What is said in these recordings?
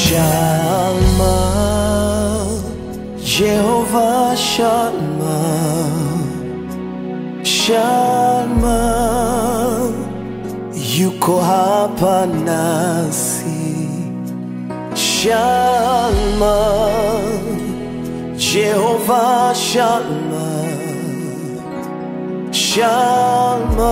Shalma, Jehovah Shalma, Shalma, yuko hapa nasi. Shalma, Jehovah Shalma, Shalma,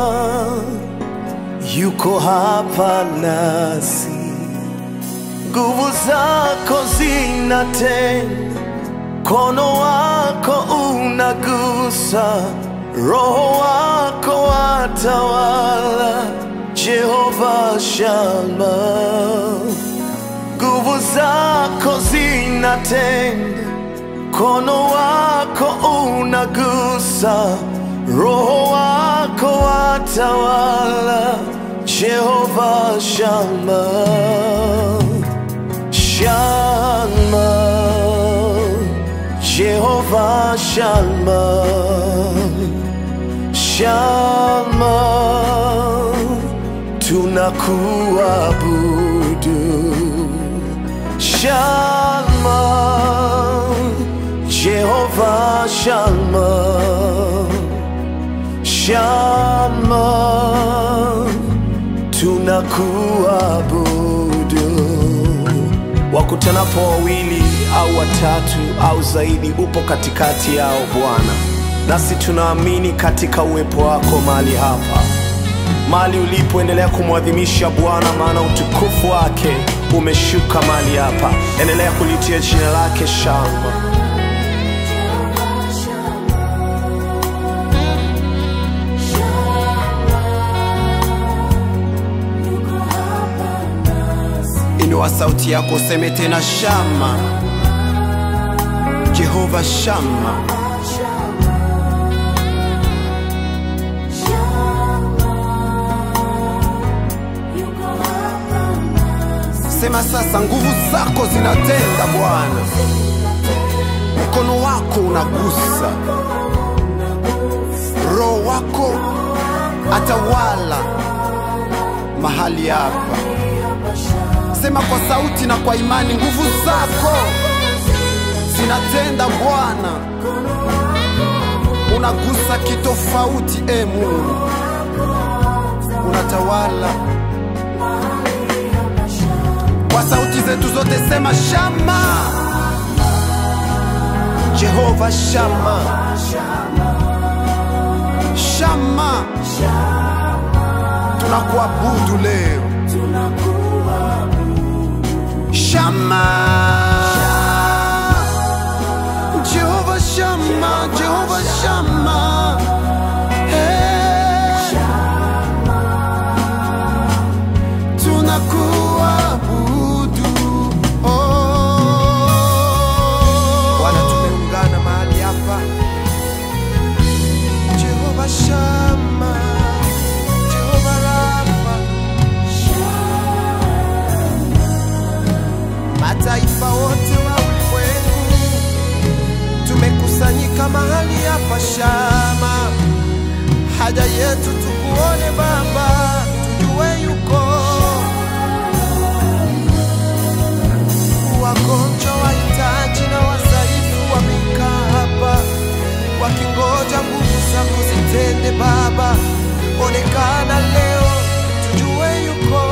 yuko hapa nasi nguvu zako zinatenda, mkono wako unagusa, roho wako watawala. Jehova Shama, nguvu zako zinatenda, mkono wako unagusa, roho wako watawala. Jehova Shama. Shalma, Jehovah Shalma, Shalma, tunakuabudu. Shalma, Jehovah Shalma, Shalma, tunakuabudu wakutanapo wawili au watatu au zaidi, upo katikati yao Bwana, nasi tunaamini katika uwepo wako mahali hapa, mahali ulipoendelea kumwadhimisha Bwana, maana utukufu wake umeshuka mahali hapa. Endelea kulitia jina lake shangwe. Inua sauti yako useme tena, Shama, Jehova Shama. Sema sasa, nguvu zako zinatenda Bwana, mkono wako unagusa, roho wako atawala mahali hapa. Sema kwa sauti na kwa imani, nguvu zako zinatenda Bwana, unagusa kitofauti. E Mungu, unatawala kwa sauti zetu zote, sema Shama, Jehova Shama, Shama, tunakuabudu leo Shama, Jehova Shama, Jehova Shama, hey. tunakuabudu oh. Bwana, tumeungana mahali hapa, Jehova Shama, Jehova Rafa, mataifa wote wa ulimwengu tumekusanyika mahali hapa Shama, haja yetu tukuone Baba, tujue yuko wagonjwa, wahitaji na wadhaifu wamekaa hapa wakingoja nguvu zako zitende. Baba, onekana leo, tujue yuko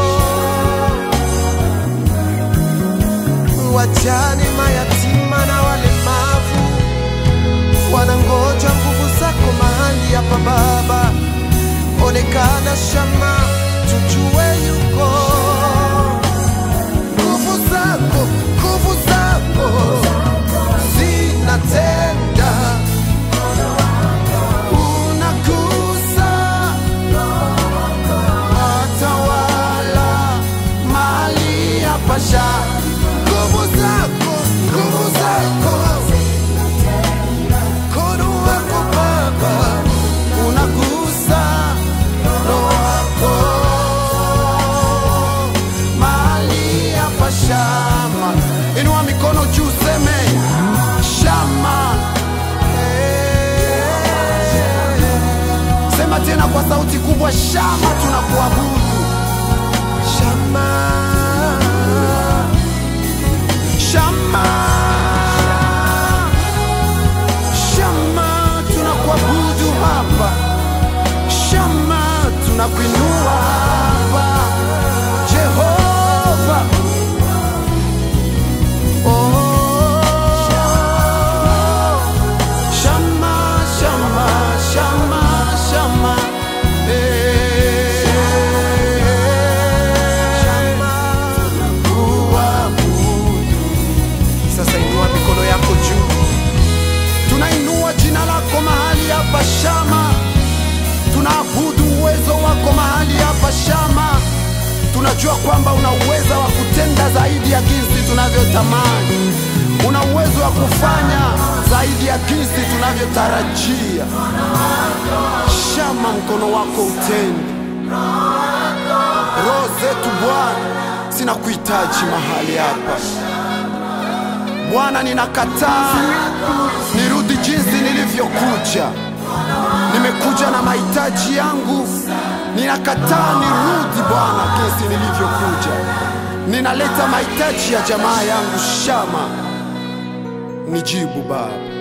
wajane, mayatima na walemavu wanangoja nguvu zako mahali hapa Baba, onekana Shama, tujue yuko nguvu zako, nguvu zako zinatenda, unagusa watawala mahali hapa Shama, nguvu zako, nguvu zako mkono wako Baba unagusa roho wako mahali hapa Shama. Inua mikono juu, seme Shama. Eh. Sema tena kwa sauti kubwa, Shama, tunakuabudu Shama. tunajua kwamba una uwezo wa kutenda zaidi ya jinsi tunavyotamani, una uwezo wa kufanya zaidi ya jinsi tunavyotarajia. Shama mkono wako utende. Roho zetu Bwana zinakuhitaji mahali hapa Bwana, ninakataa nirudi jinsi nilivyokuja. Nimekuja na mahitaji yangu, ninakataa nirudi Bwana jinsi nilivyokuja. Ninaleta mahitaji ya jamaa yangu Shama, nijibu Baba.